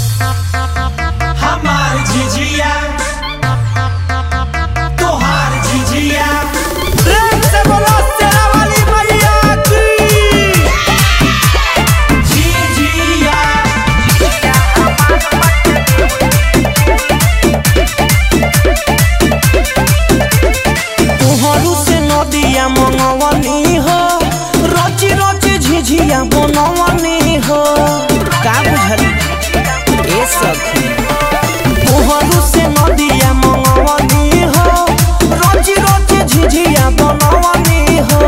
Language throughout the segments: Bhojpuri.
हमार झिझिया तोहार झिझिया प्रेम से बोलो शेरा वाली मैया की झिझिया तुहरु से नदिया मंगवनी हो रची रची झिझिया बनवनी हो का बुझल ए सखी तुहरु से नदिया मंगवनी हो रची रची झिझिया बनवनी हो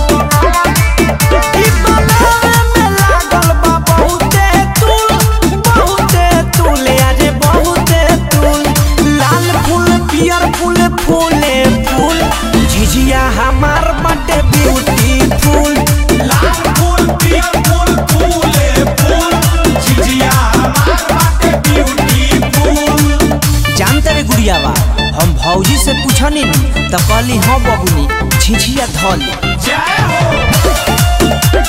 ई बनावे में लागल बा बहुते तूल, बहुते तूल, अरे बहुते तूल। लाल फूल पियर फूल फूले फूल झिझिया हमार बाटे ब्यूटीफुल लाल फूल पियर फूल फूले फूल झिझिया हमार बाटे ब्यूटीफुल जानते रे गुड़िया बा हम भौजी से पूछनी नी तो कहली हाँ बबुनी झिझिया धली जय हो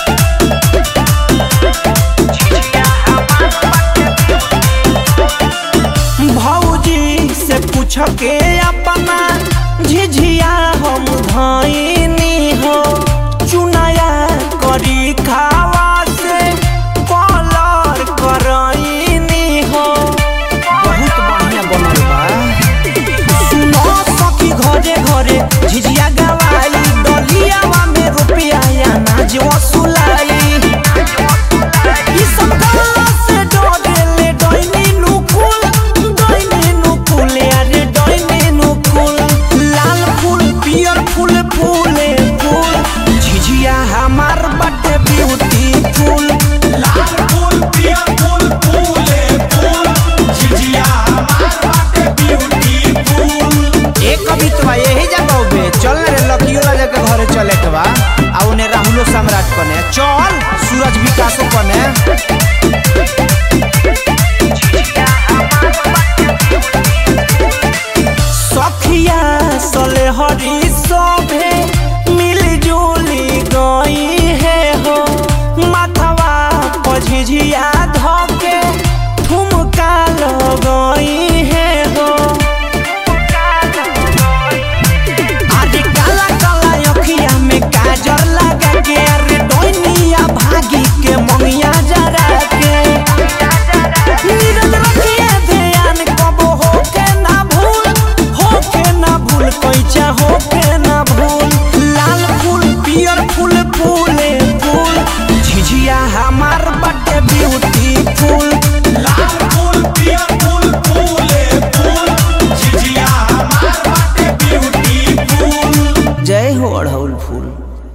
भौजी से पूछ के अपना झिझिया हम धैनी हो चुनाया करी खावा से कलर करैनी हो बहुत बढ़िया बनल बा सुनो सखी घरे घरे झिझिया गवाई डलियावा में रुपया अनाज वसूलाई ई सब गल्ला से डरेले डैनी नुकुल डैनी नुकुल अरे डैनी नुकुल लाल फूल पियर फूल फूले फूल झिझिया हमार बटे ब्यूटीफुल लाल फूल पियर फूल फूले फूल झिझिया हमार बाटे ब्यूटीफुल एक कवितवा यही जगह बे चल रे लकियोला जगह घरे चले के बा आ उन्हें राहुलो सम्राट कने चल सूरज विकासो कने सखिया सले हरी शोभे मिलजुली गई है हो माथवा पझिझिया धके ठुमका लगई है हो अरे काला काला अखिया में काजल लगा के अरे डोनिया भागी के मंगिया जरा के नीरज रखिए ध्यान कबो होके ना भूल होके ना भूल कैचा होके ना भूल लाल फूल पियर फूल फूले फूल झिझिया हमार बटे ब्यूटीफुल लाल फूल पियर फूल फूले फूल झिझिया हमार बाटे ब्यूटीफुल जय हो अड़हुल फूल